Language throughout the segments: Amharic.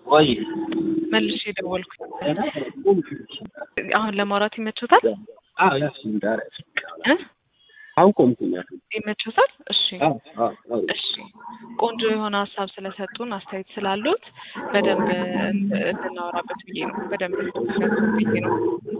ወይ መልሼ ደወልኩ። አሁን ለማውራት ይመቾታል? አዎ ያስም ዳር እ? አሁን ቆምኩኝ። ይመቾታል? እሺ አዎ አዎ አዎ እሺ ቆንጆ የሆነ ሀሳብ ስለሰጡን አስተያየት ስላሉት በደንብ እንድናወራበት ብዬ ነው። በደንብ እንድትነሱ ብዬ ነው።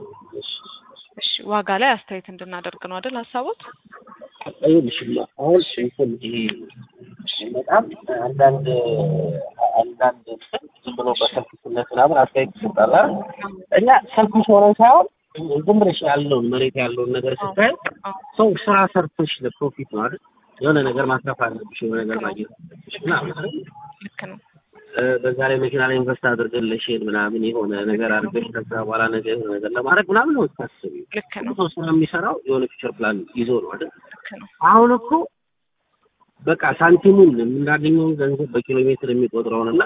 እሺ ዋጋ ላይ አስተያየት እንድናደርግ ነው አይደል ሀሳቦት? ይኸውልሽማ አሁን እንትን ይሄ በጣም አንዳንድ አንዳንድ እንትን ዝም ብሎ በሰልፊነት ምናምን አስተያየት ይሰጣል አይደል? እኛ ሰልፊሽ ሆነን ሳይሆን ዝም ብለሽ ያለውን መሬት ያለውን ነገር ስታይ ሰው ስራ ሰርተሽ ለፕሮፊት ነው አይደል? የሆነ ነገር ማትረፍ አለብሽ፣ የሆነ ነገር ማግኘት አለብሽ ምናምን አይደል? ልክ ነው። እ፣ በዛ ላይ መኪና ላይ ኢንቨስት አድርገን ለሼር ምናምን የሆነ ነገር አድርገሽ ከዛ በኋላ ነገር የሆነ ነገር ለማድረግ ምናምን ነው የምታስቢው። ልክ ነው። ሰው ስራ የሚሰራው የሆነ ፊቸር ፕላን ይዞ ነው አይደል? ልክ ነው። አሁን እኮ በቃ ሳንቲሙን የምናገኘውን ገንዘብ በኪሎ ሜትር የሚቆጥረውን እና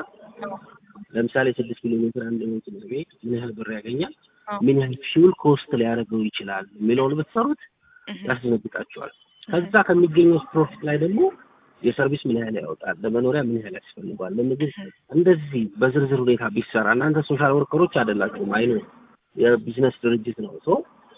ለምሳሌ ስድስት ኪሎ ሜትር አንድ መኪና ቤት ምን ያህል ብር ያገኛል፣ አዎ። ምን ያህል ፊውል ኮስት ሊያደርገው ይችላል የሚለውን ብትሰሩት እህ፣ ያስደነግጣቸዋል። ከዛ ከሚገኘው ፕሮፊት ላይ ደግሞ የሰርቪስ ምን ያህል ያወጣል፣ ለመኖሪያ ምን ያህል ያስፈልጓል፣ ለምግብ እንደዚህ በዝርዝር ሁኔታ ቢሰራ እናንተ ሶሻል ወርከሮች አይደላችሁም። አይኑ የቢዝነስ ድርጅት ነው። ሶ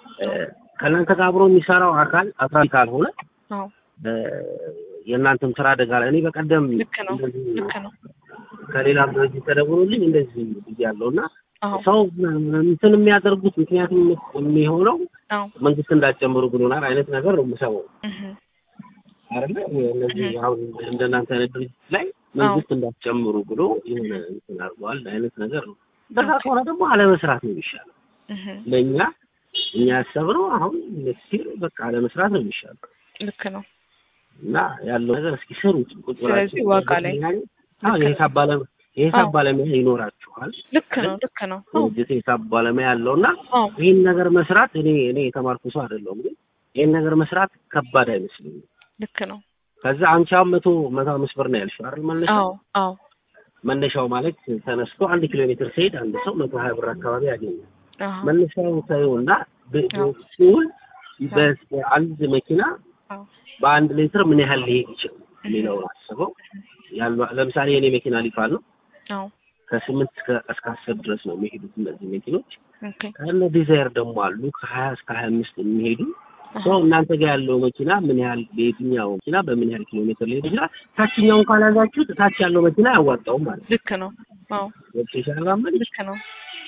ከእናንተ ጋር አብሮ የሚሰራው አካል አትራፊ ካልሆነ አዎ እ፣ የእናንተም ስራ አደጋ ላይ እኔ በቀደም ልክ ነው። እንደዚህ ልክ ነው። ከሌላም ድርጅት ተደውሎልኝ እንደዚህ ብያለሁ እና አዎ ሰው እንትን የሚያደርጉት ምክንያቱም የሚሆነው አዎ መንግስት እንዳትጨምሩ ብሎናል አይነት ነገር ነው የምሰማው እህ፣ አይደለ እነዚህ አሁን እንደናንተ አይነት ድርጅት ላይ መንግስት እንዳትጨምሩ ብሎ የሆነ እንትን አድርገዋል አይነት ነገር ነው። በዛ ከሆነ ደግሞ አለመስራት ነው የሚሻለው። እህ፣ ለእኛ እኛ ያሰብነው አሁን ሲል በቃ አለመስራት ነው የሚሻለው ልክ ነው። እና ያለው ነገር እስኪ ስሩት ቁጭ ብላችሁ። ስለዚህ ዋጋ ላይ አዎ የሂሳብ ባለሙያ የሂሳብ አዎ። ባለሙያ ይኖራችኋል። ልክ ነው። ልክ ነው። አዎ ድርጅት የሂሳብ ባለሙያ ያለው እና አዎ ይህን ነገር መስራት እኔ እኔ የተማርኩ ሰው አይደለሁም፣ ግን ይህን ነገር መስራት ከባድ አይመስለኝም። ልክ ነው። ከዛ አንቺ አሁን መቶ መቶ አምስት ብር ነው ያልሽው አይደል? መነሻው አዎ አዎ መነሻው ማለት ተነስቶ አንድ ኪሎ ሜትር ሲሄድ አንድ ሰው መቶ ሀያ ብር አካባቢ ያገኛል። አዎ መነሻውን ታዩና አዎ። ሲውል በአንድ መኪና አዎ በአንድ ሊትር ምን ያህል ሊሄድ ይችላል የሚለውን አስበው። ያሉ ለምሳሌ የኔ መኪና ሊፋል ነው አዎ ከስምንት እስከ እስከ አስር ድረስ ነው የሚሄዱት እነዚህ መኪኖች። ኦኬ ከእነ ዲዛይር ደግሞ አሉ ከሀያ እስከ ሀያ አምስት የሚሄዱ ሰው እናንተ ጋር ያለው መኪና ምን ያህል በየትኛው መኪና በምን ያህል ኪሎ ሜትር ሊሄድ ይችላል። ታችኛውን ካላዛችሁት ታች ያለው መኪና አያዋጣውም ማለት ነው። ልክ ነው። አዎ ገብቶሻል? አላመን ልክ ነው።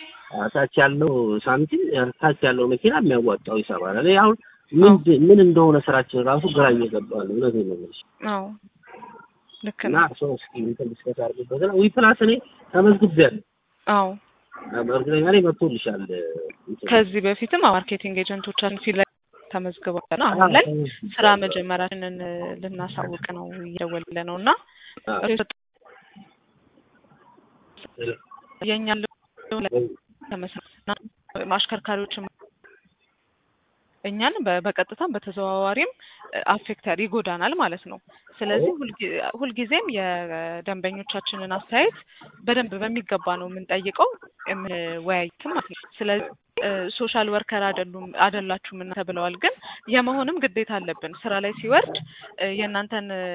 ታች ያለው ሳንቲም ታች ያለው መኪና የሚያዋጣው ይሰባል። እኔ አሁን ምን ምን እንደሆነ ስራችን ራሱ ግራ እየገባ ነው። እውነቴን ነው የምልሽ። አዎ ልክ እና ነው። ሰው እስኪ እንትን ዲስከስ አድርጉበት እና ዊ ፕላስ እኔ ተመዝግቤያለሁ። አዎ እርግጠኛ ነኝ መጥቶልሻል። እንትን ከዚህ በፊትም ማርኬቲንግ ኤጀንቶቻችን ሲለ ተመዝግበው አሁን ላይ ስራ መጀመራችንን ልናሳውቅ ነው እየደወልን ነው እና የኛ ተመስራት አሽከርካሪዎችም እኛን በ- በቀጥታም በተዘዋዋሪም አፌክተር ይጎዳናል ማለት ነው። ስለዚህ ሁልጊ- ሁልጊዜም የደንበኞቻችንን አስተያየት በደንብ በሚገባ ነው የምንጠይቀው የምንወያይትም ማለት ነው። ስለዚህ ሶሻል ወርከር አይደሉም አይደላችሁም እናንተ ብለዋል፣ ግን የመሆንም ግዴታ አለብን። ስራ ላይ ሲወርድ እ፣ የእናንተን እ፣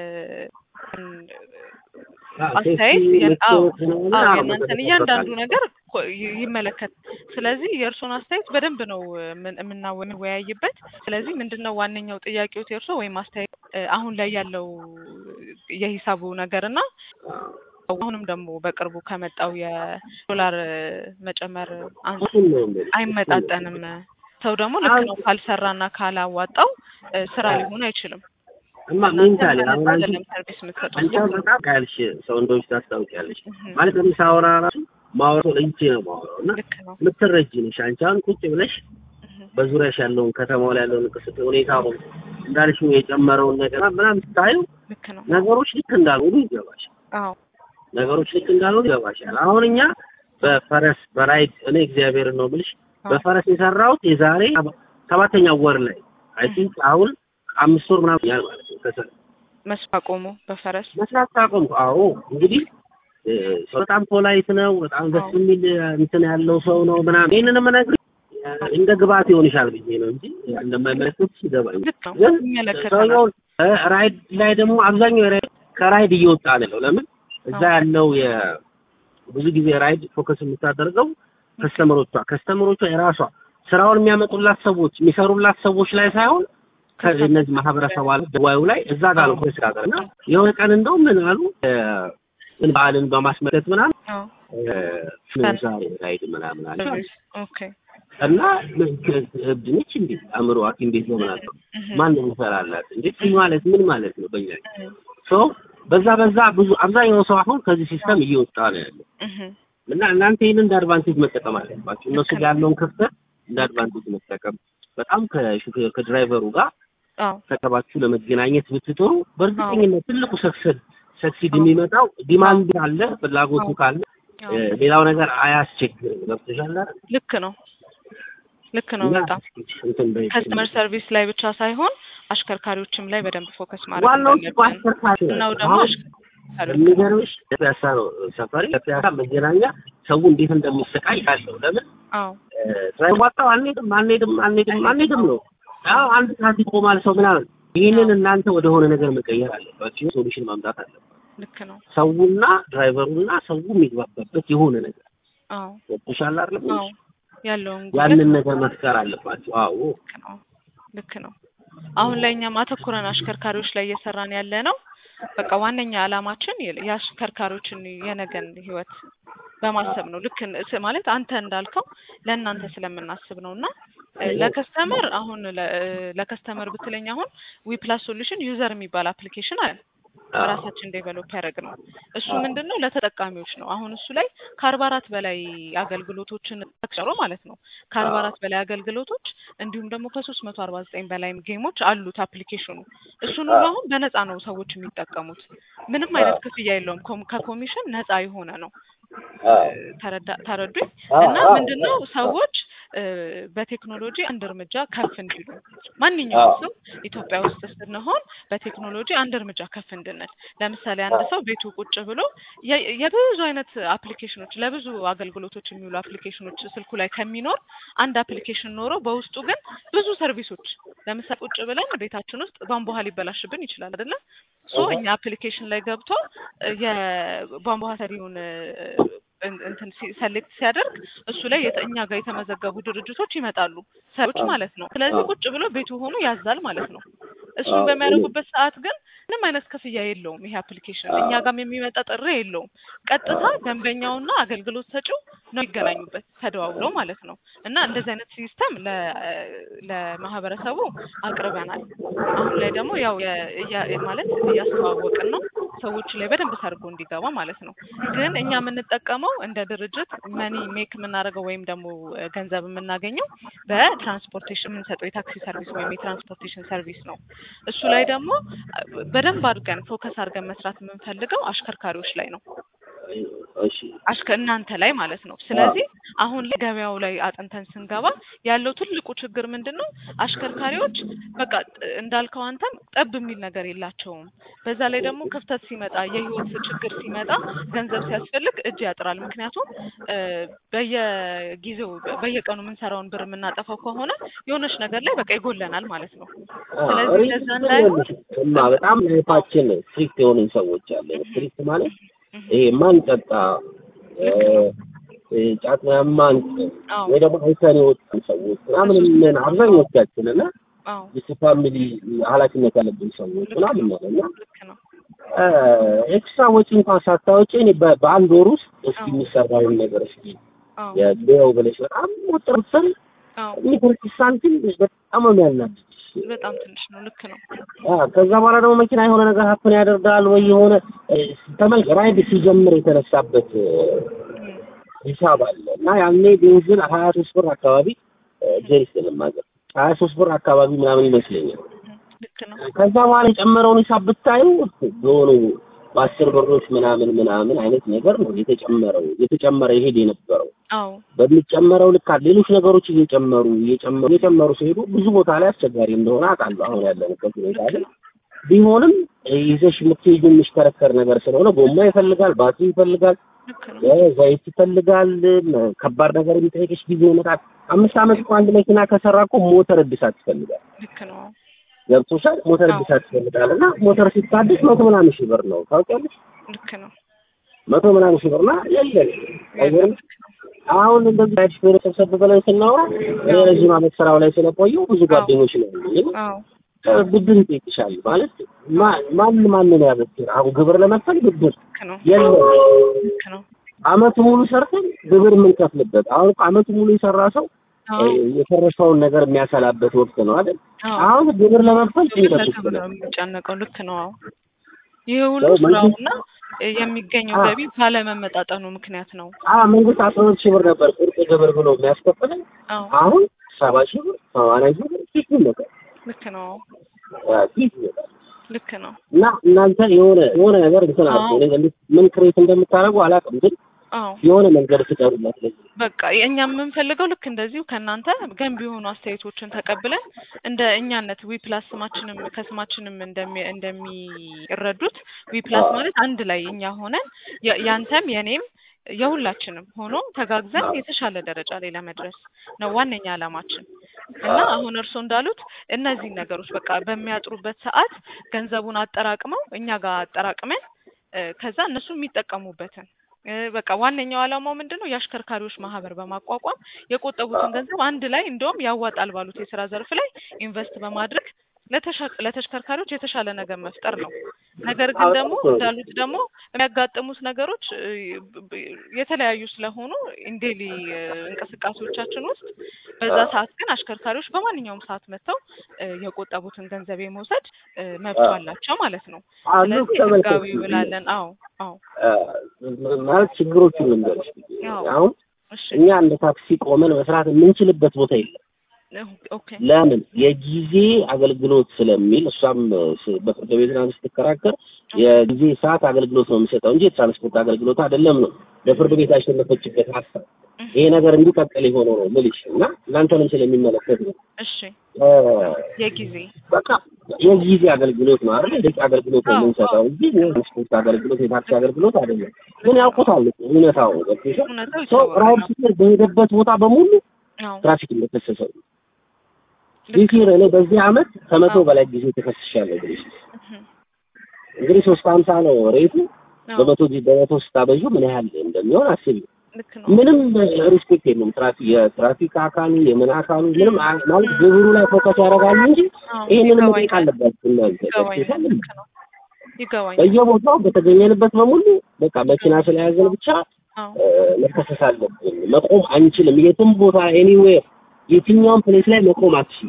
አስተያየት የ- አዎ አዎ የእናንተን እያንዳንዱ ነገር ኮ- ይ- ይመለከት። ስለዚህ የእርስዎን አስተያየት በደንብ ነው የምን- የምናወ- የምንወያይበት። ስለዚህ ምንድን ነው ዋነኛው ጥያቄዎት የእርስዎ ወይም አስተያየት እ፣ አሁን ላይ ያለው የሂሳቡ ነገር እና አሁንም ደግሞ በቅርቡ ከመጣው የዶላር እ፣ መጨመር አንጻር እሱን ነው የምልሽ። አይመጣጠንም። ሰው ደግሞ ልክ ነው ካልሰራና ካላዋጣው እ፣ ስራ ሊሆን አይችልም። እማ እናንተ ሜንታሊ አሁን በነፃ አንቺ አይደለም ሰርቪስ የምትሰጡት። አንቺ አሁን በጣም ያልሽ ሰው እንደዎች ታስታውቂያለሽ እህ፣ ማለት ለምን ሳወራ ራሱ ማወራው ለይቼ ነው ማወራው እና ልክ ነው። የምትረጂ ነሽ አንቺ አሁን ቁጭ ብለሽ እህ፣ በዙሪያሽ ያለውን ከተማው ላይ ያለውን እንቅስቃሴ ሁኔታውን እንዳልሽው የጨመረውን ነገር ምናምን ስታዩ ልክ ነው። ነገሮች ልክ እንዳልሆኑ ይገባሻል። አዎ ነገሮች ልክ እንዳልሆኑ ይገባሻል። አሁን እኛ በፈረስ በራይድ እኔ እግዚአብሔርን ነው የምልሽ በፈረስ የሰራሁት የዛሬ ሰባተኛው ወር ላይ አይ ቲንክ አሁን አምስት ወር ምናምን ያህል ማለት ነው ከሰ መስፋ ቆሞ በፈረስ መስራት ካቆምኩ አዎ እንግዲህ እ፣ ሰው በጣም ፖላይት ነው። በጣም ደስ የሚል እንትን ያለው ሰው ነው ምናምን ይህንን የምነግርሽ እ፣ እንደ ግብአት ይሆንሻል ብዬ ነው እንጂ እንደማይመለከት ይገባኝ። ልክ ነው። ግን ይመለከተናል። ሰውየው እ፣ ራይድ ላይ ደግሞ አብዛኛው ራይድ ከራይድ እየወጣ ነው ያለው። ለምን እዛ ያለው የ ብዙ ጊዜ ራይድ ፎከስ የምታደርገው ከስተመሮቿ ከስተመሮቿ የራሷ ስራውን የሚያመጡላት ሰዎች የሚሰሩላት ሰዎች ላይ ሳይሆን ከእነዚህ ማህበረሰብ አለ ደዋዩ ላይ እዛ ጋር ነው ፎከስ ያደርጋል እና የሆነ ቀን እንደው ምን አሉ ምን በዓልን በማስመለከት ምናምን ዛሬ ራይድ ምናምን አለ ኦኬ እና እብድ ነች እንዴ አእምሮ ሐኪም ቤት ነው ምናምን ማን ይሰራላት እንዴ ማለት ምን ማለት ነው በእኛ ሶ በዛ በዛ ብዙ አብዛኛው ሰው አሁን ከዚህ ሲስተም እየወጣ ነው ያለው እና እናንተ ይህን እንደ አድቫንቴጅ መጠቀም አለባችሁ። እነሱ ጋር ያለውን ክፍተት እንደ አድቫንቴጅ መጠቀም በጣም ከሹፌር ከድራይቨሩ ጋር ተቀባችሁ ለመገናኘት ብትጥሩ በእርግጠኝነት ትልቁ ሰክሰድ ሰክሲድ የሚመጣው ዲማንድ ካለ ፍላጎቱ ካለ ሌላው ነገር አያስቸግርም። ገብቶሻል? ልክ ነው። ልክ ነው። በጣም ከስተመር ሰርቪስ ላይ ብቻ ሳይሆን አሽከርካሪዎችም ላይ በደንብ ፎከስ ማድረግ ዋናው እኮ አሽከርካሪ ነው ደግሞ የሚገርምሽ ፒያሳ ነው ሰፈሪ ከፒያሳ መገናኛ ሰው እንዴት እንደሚሰቃይ ያለው ለምን ሳይዋጣው አንሄድም አንሄድም አንሄድም አንሄድም ነው ያው አንድ ሰዓት ይቆማል ሰው ምናምን ይህንን እናንተ ወደ ሆነ ነገር መቀየር አለባችሁ ሶሉሽን ማምጣት አለባችሁ ልክ ነው ሰውና ድራይቨሩና ሰው የሚግባባበት የሆነ ነገር አዎ ወጥሻል አይደል አዎ ያለውን ያንን ነገር መፍጠር አለባችሁ አዎ ልክ ነው ልክ ነው አሁን ላይ እኛም አተኩረን አሽከርካሪዎች ላይ እየሰራን ያለ ነው በቃ ዋነኛ ዓላማችን የአሽከርካሪዎችን የነገን ህይወት በማሰብ ነው። ልክ ማለት አንተ እንዳልከው ለእናንተ ስለምናስብ ነው እና ለከስተመር አሁን ለከስተመር ብትለኝ አሁን ዊፕላስ ሶሉሽን ዩዘር የሚባል አፕሊኬሽን አለ ራሳችን ዴቨሎፕ ያደረግ ነው። እሱ ምንድን ነው ለተጠቃሚዎች ነው። አሁን እሱ ላይ ከአርባ አራት በላይ አገልግሎቶችን ጨሮ ማለት ነው ከአርባ አራት በላይ አገልግሎቶች እንዲሁም ደግሞ ከሶስት መቶ አርባ ዘጠኝ በላይ ጌሞች አሉት አፕሊኬሽኑ። እሱን ሁሉ አሁን በነፃ ነው ሰዎች የሚጠቀሙት። ምንም አይነት ክፍያ የለውም። ከኮሚሽን ነፃ የሆነ ነው። ተረዱኝ እና ምንድነው ሰዎች በቴክኖሎጂ አንድ እርምጃ ከፍ እንዲሉ ማንኛውም ሰው ኢትዮጵያ ውስጥ ስንሆን በቴክኖሎጂ አንድ እርምጃ ከፍ እንድንል ለምሳሌ አንድ ሰው ቤቱ ቁጭ ብሎ የብዙ አይነት አፕሊኬሽኖች ለብዙ አገልግሎቶች የሚውሉ አፕሊኬሽኖች ስልኩ ላይ ከሚኖር አንድ አፕሊኬሽን ኖሮ በውስጡ ግን ብዙ ሰርቪሶች ለምሳሌ ቁጭ ብለን ቤታችን ውስጥ ቧንቧ ውሃ ሊበላሽብን ይችላል አይደለም ሶ እኛ አፕሊኬሽን ላይ ገብቶ የቧንቧ ውሃ ሰሪውን እንትን ሰሌክት ሲያደርግ እሱ ላይ እኛ ጋር የተመዘገቡ ድርጅቶች ይመጣሉ፣ ሰዎች ማለት ነው። ስለዚህ ቁጭ ብሎ ቤቱ ሆኖ ያዛል ማለት ነው። እሱን በሚያደርጉበት ሰዓት ግን ምንም አይነት ክፍያ የለውም። ይሄ አፕሊኬሽን እኛ ጋርም የሚመጣ ጥሪ የለውም። ቀጥታ ደንበኛውና አገልግሎት ሰጪው ነው የሚገናኙበት ተደዋውለው ማለት ነው። እና እንደዚህ አይነት ሲስተም ለማህበረሰቡ አቅርበናል። አሁን ላይ ደግሞ ያው ማለት እያስተዋወቅን ነው ሰዎች ላይ በደንብ ሰርጎ እንዲገባ ማለት ነው። ግን እኛ የምንጠቀመው እንደ ድርጅት መኒ ሜክ የምናደርገው ወይም ደግሞ ገንዘብ የምናገኘው በትራንስፖርቴሽን የምንሰጠው የታክሲ ሰርቪስ ወይም የትራንስፖርቴሽን ሰርቪስ ነው። እሱ ላይ ደግሞ በደንብ አድርገን ፎከስ አድርገን መስራት የምንፈልገው አሽከርካሪዎች ላይ ነው። አሽከ እናንተ ላይ ማለት ነው። ስለዚህ አሁን ላይ ገበያው ላይ አጥንተን ስንገባ ያለው ትልቁ ችግር ምንድን ነው? አሽከርካሪዎች በቃ እንዳልከው አንተም ጠብ የሚል ነገር የላቸውም። በዛ ላይ ደግሞ ክፍተት ሲመጣ፣ የህይወት ችግር ሲመጣ፣ ገንዘብ ሲያስፈልግ እጅ ያጥራል። ምክንያቱም በየጊዜው በየቀኑ የምንሰራውን ብር የምናጠፋው ከሆነ የሆነች ነገር ላይ በቃ ይጎለናል ማለት ነው። ስለዚህ ለዛ ላይ በጣም ላይፋችን ስትሪክት የሆንን ሰዎች አለ ስትሪክት ማለት ይሄ ማንጠጣ ጫት ማን ወይ ደግሞ አይተን የወጣን ሰዎች ምናምን ምን አብዛኞቻችን እና ፋሚሊ ኃላፊነት ያለብን ሰዎች ምናምን ነው እና ኤክስትራ ወጪ እንኳን ሳታወጪ እኔ በአንድ ወር ውስጥ እስኪ የሚሰራውን ነገር እስኪ የው ብለሽ በጣም ወጥር ብትሰሪ የሚደርስ ሳንቲም በጣም ነው የሚያናድድ በጣም ትንሽ ነው። ልክ ነው። ከዛ በኋላ ደግሞ መኪና የሆነ ነገር ሀፕን ያደርጋል ወይ የሆነ ተመልክ ራይድ ሲጀምር የተነሳበት ሂሳብ አለ እና ያኔ ቤንዚን ሀያ ሶስት ብር አካባቢ ጀሪስ ለማገር ሀያ ሶስት ብር አካባቢ ምናምን ይመስለኛል። ከዛ በኋላ የጨመረውን ሂሳብ ብታዩ የሆኑ በአስር ብሮች ምናምን ምናምን አይነት ነገር ነው የተጨመረው የተጨመረ ይሄድ የነበረው በሚጨመረው ልክ ሌሎች ነገሮች እየጨመሩ እየጨመሩ እየጨመሩ ሲሄዱ ብዙ ቦታ ላይ አስቸጋሪ እንደሆነ አውቃለሁ። አሁን ያለንበት ሁኔታ ላይ ቢሆንም ይዘሽ የምትሄጂው የሚሽከረከር ነገር ስለሆነ ጎማ ይፈልጋል፣ ባትሪ ይፈልጋል፣ ዘይት ይፈልጋል። ከባድ ነገር የሚጠይቅሽ ጊዜ ይመጣል። አምስት ዓመት እኮ አንድ መኪና ከሰራ እኮ ሞተር እድሳት ይፈልጋል። ገብቶሻል? ሞተር እድሳት ይፈልጋል እና ሞተር ሲታደስ መቶ ምናምን ሺህ ብር ነው ታውቂያለሽ? ልክ ነው። መቶ ምናምን ሺህ ብርና የለን አይገርም። አሁን እንደዚህ አይነት ብር ሰብሰብ ብለን ስናወራ እኔ ረዥም ዓመት ስራው ላይ ስለቆየው ብዙ ጓደኞች ነው ያሉኝ። አዎ ብድር ይጠይቅሻል ማለት ማ- ማን ማንን ያበድር? አሁን ግብር ለመክፈል ብድር ልክ ነው የለም። ልክ ነው አመቱ ሙሉ ሰርተን ግብር የምንከፍልበት አሁን እኮ አመቱ ሙሉ የሰራ ሰው አዎ የፈረሰውን ነገር የሚያሰላበት ወቅት ነው አይደል? አዎ አሁን ግብር ለመክፈል ጭንቀት ውስጥ ለክብር ነው። ነው የሚጨነቀው። ልክ ነው። አዎ ይህ ሁሉ ሰው መንግስት- ስራውና የሚገኘው አዎ። ገቢ ባለመመጣጠኑ ምክንያት ነው። አ መንግስት አስራ ሁለት ሺህ ብር ነበር ቁርጥ ግብር ብሎ የሚያስከፍለን አዎ አሁን ሰባ ሺህ ብር ሰማንያ ሺህ ብር ፊት ይመጣል ልክ ነው። ፊት ይመጣል ልክ ነው። እና እናንተ የሆነ የሆነ ነገር እንትን አለ አዎ። ምን ክሬት እንደምታደርጉ አላውቅም፣ ግን አዎ የሆነ መንገድ ፍጠሩላት ለዚህ በቃ እኛ የምንፈልገው ልክ እንደዚሁ ከእናንተ ገንቢ የሆኑ አስተያየቶችን ተቀብለን እንደ እኛነት ዊ ፕላስ ስማችንም ከስማችንም እንደሚ- እንደሚረዱት ዊ ፕላስ አዎ። ማለት አንድ ላይ እኛ ሆነን የ- ያንተም የኔም የሁላችንም ሆኖ ተጋግዘን የተሻለ ደረጃ ላይ ለመድረስ ነው ዋነኛ ዓላማችን እና አሁን እርስዎ እንዳሉት እነዚህን ነገሮች በቃ በሚያጥሩበት ሰዓት ገንዘቡን አጠራቅመው እኛ ጋር አጠራቅመን እ፣ ከዛ እነሱ የሚጠቀሙበትን እ፣ በቃ ዋነኛው ዓላማው ምንድን ነው? የአሽከርካሪዎች ማህበር በማቋቋም የቆጠቡትን ገንዘብ አንድ ላይ እንደውም ያዋጣል ባሉት የስራ ዘርፍ ላይ ኢንቨስት በማድረግ ለተሻ- ለተሽከርካሪዎች የተሻለ ነገር መፍጠር ነው። ነገር ግን አዎ፣ ደግሞ ጥሩ። እንዳሉት ደግሞ የሚያጋጥሙት ነገሮች እ፣ ብ- የተለያዩ ስለሆኑ ኢንዴሊ እንቅስቃሴዎቻችን ውስጥ በዛ ሰዓት ግን አሽከርካሪዎች በማንኛውም ሰዓት መጥተው እ፣ የቆጠቡትን ገንዘብ የመውሰድ እ፣ መብት አዎ። አላቸው ማለት ነው። አሉ ስለዚህ ተመልከቱ። ህጋዊ ብላለን። አዎ አዎ አ፣ ማለት ችግሮቹን ልንገርሽ። አዎ አሁን እሺ እኛ እንደ ታክሲ ቆመን መስራት የምንችልበት ቦታ የለም። ኦኬ ለምን የጊዜ አገልግሎት ስለሚል እሷም ስ- በፍርድ ቤት ምናምን ስትከራከር የጊዜ ሰዓት አገልግሎት ነው የሚሰጠው እንጂ የትራንስፖርት አገልግሎት አይደለም ነው ለፍርድ ቤት ያሸነፈችበት ሀሳብ። ይሄ ነገር እንዲቀጥል የሆነው ነው ምልሽ እና እናንተንም ስለሚመለከት ነው። እሺ እ፣ የጊዜ በቃ የጊዜ አገልግሎት ነው አይደል? የደቂቃ አገልግሎት ነው አዎ፣ የምንሰጠው እንጂ የትራንስፖርት አገልግሎት የታክሲ አገልግሎት አይደለም። ግን ያውቁታል እኮ እውነታው ገብቶሻል? እውነታው ሰው ይታወቃል። ራይድ ሲሄድ በሄደበት ቦታ በሙሉ አዎ ትራፊክ እንደተከሰሰው ልክ ጊዜ እኔ በዚህ አመት ከመቶ አዎ። በላይ ጊዜ ተከስሻለሁ። እንግዲህ እህ፣ እንግዲህ ሶስት ሀምሳ ነው ሬቱ አዎ በመቶ ጊዜ በመቶ ስታበዡ ምን ያህል እንደሚሆን አስቢ። ልክ ነው። ምንም ሪስፔክት የለውም። ትራፊክ የትራፊክ አካሉ የምን አካሉ ምንም አ- ማለት ግብሩ ላይ ፎከስ ያደርጋሉ እንጂ አዎ ይህንን መጠየቅ ይገባኛል አለባችሁ እናንተ ይገባኛል። ገብቶሻል? ልክ ነው ይገባኛል። በየቦታው በተገኘንበት በሙሉ በቃ መኪና ስለያዘን ብቻ አዎ እ፣ መከሰስ አለብን። መቆም አንችልም። የትም ቦታ ኤኒዌር የትኛውም ፕሌስ ላይ መቆም አትችልም።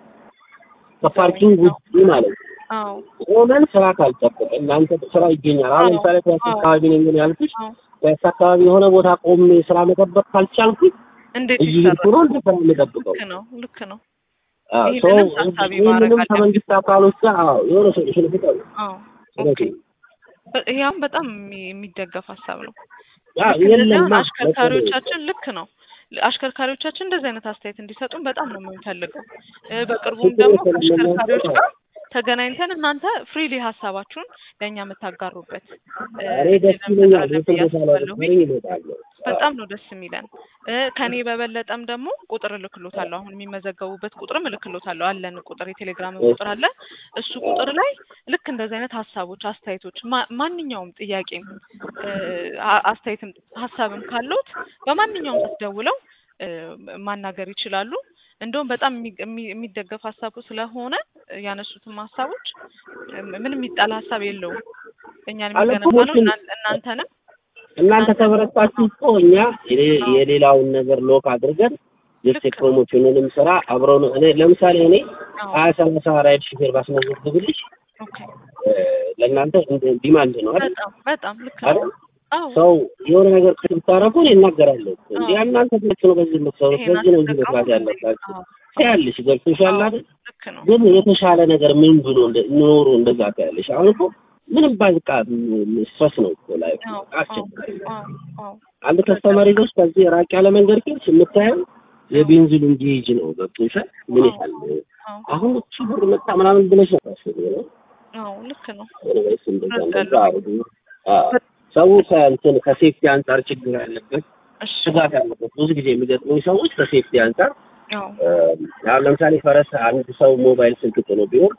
ከፓርኪንግ ውጪ ማለት ነው። አዎ ቆመን ስራ ካልጠበቀ እናንተ ስራ ይገኛል። አሁን አዎ፣ ለምሳሌ ፒያሳ አዎ። አካባቢ ነኝ ግን ያልኩሽ አዎ ፒያሳ አካባቢ የሆነ ቦታ ቆሜ ስራ መጠበቅ ካልቻልኩኝ እንዴት እየሄድኩ ይሰራል? ነው እንደ ስራ የምጠብቀው። ልክ ነው ልክ ነው። አዎ፣ ይህንንም ሰው ታሳቢ ማድረግ ይህንንም አለብን። ከመንግስት አካሎች ጋር አዎ፣ የሆነ ሶሉሽን ፍጠሩ። አዎ እውነቴን ኦኬ ነው። በ- ይሄም በጣም የሚ- የሚደገፍ ሀሳብ ነው። አዎ፣ ልክ እንደዚያ የለማ አሽከርካሪዎቻችን ልክ ነው። አሽከርካሪዎቻችን እንደዚህ አይነት አስተያየት እንዲሰጡን በጣም ነው የምንፈልገው። እ፣ በቅርቡም ችግር ደግሞ የለም ከአሽከርካሪዎች እናንተ ጋር ተገናኝተን እናንተ ፍሪሊ ሀሳባችሁን ለእኛ የምታጋሩበት እ፣ እኔ ደስ እድል ይለኛል። እንፈጥራለን የትም ብዬ ቦታ ላይ አስባለሁ። ብትኖሪ እመጣለሁ። በጣም ነው ደስ የሚለን። እ፣ ከኔ በበለጠም ደግሞ ቁጥር እልክሎታለሁ። አሁን የሚመዘገቡበት ቁጥርም እልክሎታለሁ። አለን ቁጥር የቴሌግራም ቁጥር አለ። እሱ ቁጥር ላይ ልክ እንደዚህ አይነት ሀሳቦች፣ አስተያየቶች ማ- ማንኛውም ጥያቄም እ፣ አ- አስተያየትም ሀሳብም ካለዎት በማንኛውም ሰዓት ደውለው እ፣ ማናገር ይችላሉ። እንደውም በጣም የሚ- የሚ- የሚደገፍ ሀሳቡ ስለሆነ ያነሱትም ሀሳቦች እ፣ ምንም የሚጣል ሀሳብ የለውም። እኛን አለ የሚገነባ ነው። ፕሮሞሽን እናን- እናንተንም እናንተ ከበረታችሁ እኮ እኛ የሌ- አዎ። የሌላውን ነገር ሎክ አድርገን ጀስት ልክ ነው። የፕሮሞሽንንም ስራ አብረው ነው እኔ ለምሳሌ እኔ አዎ ሀያ ሰላሳ ራይድ ሹፌር ባስመዘግብልሽ ኦኬ እ፣ ለእናንተ እንደ ዲማንድ ነው አይደል? በጣም በጣም ልክ ነው። አይደል? አዎ ሰው የሆነ ነገር ብታረጉ እኔ እናገራለሁ እንዴ አዎ። እናንተ ብቻ ነው በዚህ የምትሰሩት ይሄን በዚህ ነው እንጂ አትጠቀሙ መስራት እንዴ? ያለባችሁ አዎ ትያለሽ ገብቶሻል አዎ አይደል ልክ ነው። ግን የተሻለ ነገር ምን ብሎ እንደ ኖሮ እንደዛ ታያለሽ አሁን እኮ ምንም ባዝቃ ስትረስ ነው እኮ ላይ አዎ አዎ አስቸጋሪ ነው አዎ አዎ አንድ ከስተመር ይዞሽ ከዚህ ራቅ ያለ መንገድ ከሄድሽ የምታየው የቤንዚሉን ጌጅ ነው ገብቶሻል ምን አዎ ያህል አዎ አሁን እቺ ብር መጣ ምናምን ብለሽ ነው ታስቢው ነው አዎ ልክ ነው። ወይስ እንደዛ እንደዛ እረዳለሁ። አድርጉ አዎ ሰው ከእንትን ከሴፍቲ አንጻር ችግር ያለበት እሺ ስጋት ያለበት ብዙ ጊዜ የሚገጥሙኝ ሰዎች ከሴፍቲ አንጻር አዎ እ፣ አሁን ለምሳሌ ፈረስ አንድ ሰው ሞባይል ስልክ ጥሎ ቢወርድ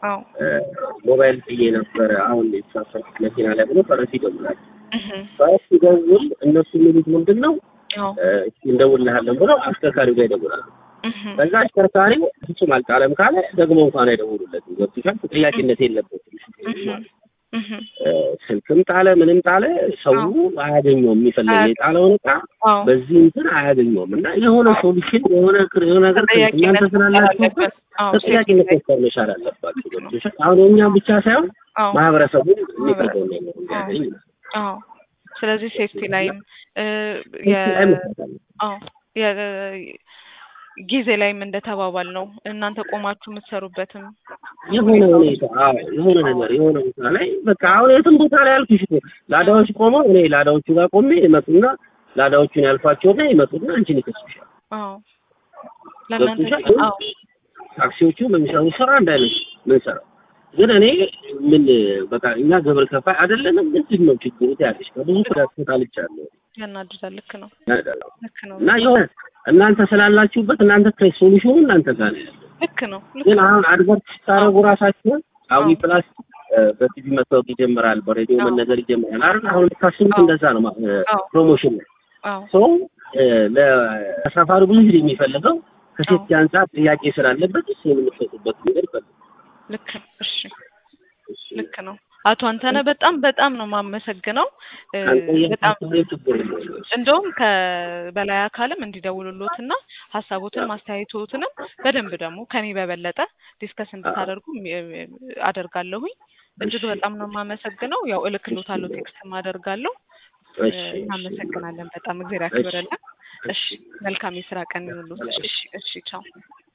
አዎ ሞባይል ጥዬ ነበረ አሁን የተሳፈርኩት መኪና ላይ ብሎ ፈረስ ይደውላል። እህ ፈረስ ሲደውል እነሱ የሚሉት ምንድን ነው አዎ እስኪ እንደውልሃለን ብለው አሽከርካሪው ጋር ይደውላሉ። እህ ከዛ አሽከርካሪው ፍጹም አልጣለም ካለ ደግሞ እንኳን አይደውሉለትም። ገብቶሻል? ተጠያቂነት የለበትም። እህ እህ ስልክም ጣለ ምንም ጣለ ሰው አያገኘውም። የሚፈልገው የጣለውን እቃ አዎ በዚህ እንትን አያገኘውም እና የሆነ ሶሉሽን የሆነ ክር- የሆነ ነገር እናንተ ስላላችሁበት አዎ ተጠያቂነት መፍጠር መቻል አለባችሁ። ገብቶሻል? አሁን የእኛም ብቻ ሳይሆን አዎ ማህበረሰቡ የሚፈልገውን ነገር እንዲያገኝ አዎ ስለዚህ ሴፍቲ ላይም እ የ ላይ መስራት አለ። አዎ የ ጊዜ ላይም እንደተባባል ነው እናንተ ቆማችሁ የምትሰሩበትም የሆነ ሁኔታ አዎ የሆነ ነገር የሆነ ቦታ ላይ በቃ አሁን የትም ቦታ ላይ ያልኩሽ እኮ ላዳዎች ቆመው እኔ ላዳዎቹ ጋር ቆሜ ይመጡና ላዳዎቹን ያልፏቸውና ይመጡና አንቺን ይከሱሻል። አዎ ለእናንተ ገብቶሻል? አዎ ታክሲዎቹ በሚሰሩ ስራ እንዳይነት ምን ሰራው ግን እኔ ምን በቃ እኛ ግብር ከፋይ አይደለንም። ምንድን ነው ችግሩ ያለሽ ከብዙ ስራት ተጣልቻለሁ ያናድዳል። ልክ ነው ያደረው ልክ ነው እና የሆነ እናንተ ስላላችሁበት እናንተ ከሶሉሽኑ እናንተ ጋር ነው ያለው። ልክ ነው ልክ ግን ነው አሁን አድቨርት ስታደርጉ ራሳችሁን አዊ አዎ። ፕላስ በቲቪ መታወቅ ይጀምራል፣ በሬዲዮ አዎ። መነገር ይጀምራል አይደል? አሁን ታስቡት አዎ። እንደዛ ነው ማ- አዎ ፕሮሞሽን ነው። አዎ ሰው ለተሳፋሪ ብዙ ጊዜ የሚፈልገው ከሴፍቲ አንጻር ጥያቄ ስላለበት እሱ የምንሰጡበት መንገድ ይፈልጋል። ልክ ነው። እሺ ልክ ነው። አቶ አንተነህ በጣም በጣም ነው የማመሰግነው እ አንተ በጣም የምታስበው ችግር የለውም። እንደውም ከበላይ አካልም እንዲደውሉሎትና ሀሳቦትን ማስተያየቶትንም በደንብ ደግሞ ከኔ በበለጠ ዲስከስ እንድታደርጉ ሚ- አደርጋለሁኝ። እጅግ በጣም ነው የማመሰግነው። ያው እልክሎታለሁ፣ ቴክስትም አደርጋለሁ። እ እሺ እናመሰግናለን በጣም እግዜር ያክብረልን። እሺ መልካም የስራ ቀን ይሁንልዎት። እሺ እሺ ቻው።